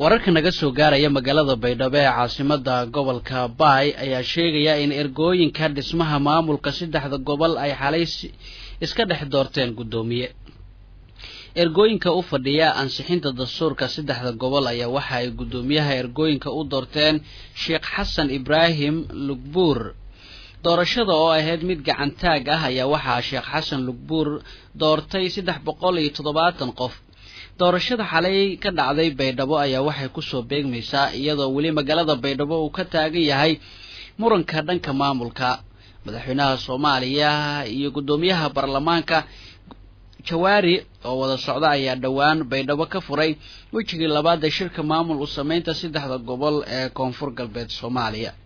wararka naga soo gaaraya magaalada baydhabo ee caasimada gobolka baay ayaa sheegaya in ergooyinka dhismaha maamulka saddexda gobol ay xalay iska dhex doorteen guddoomiye ergooyinka u fadhiya ansixinta dastuurka saddexda gobol ayaa waxa ay guddoomiyaha ergooyinka u doorteen sheekh xasan ibraahim lugbuur doorashada oo ahayd mid gacantaag ah ayaa waxaa sheekh xasan lugbuur doortay saddex boqol iyo toddobaatan qof doorashada xalay ka dhacday baydhabo ayaa waxay kusoo beegmaysaa iyadoo weli magaalada baydhabo uu ka taagan yahay muranka dhanka maamulka madaxweynaha soomaaliya iyo guddoomiyaha baarlamaanka jawaari oo wada socda ayaa dhowaan baydhabo ka furay wejigii labaad ee shirka maamul u sameynta saddexda gobol ee koonfur galbeed soomaaliya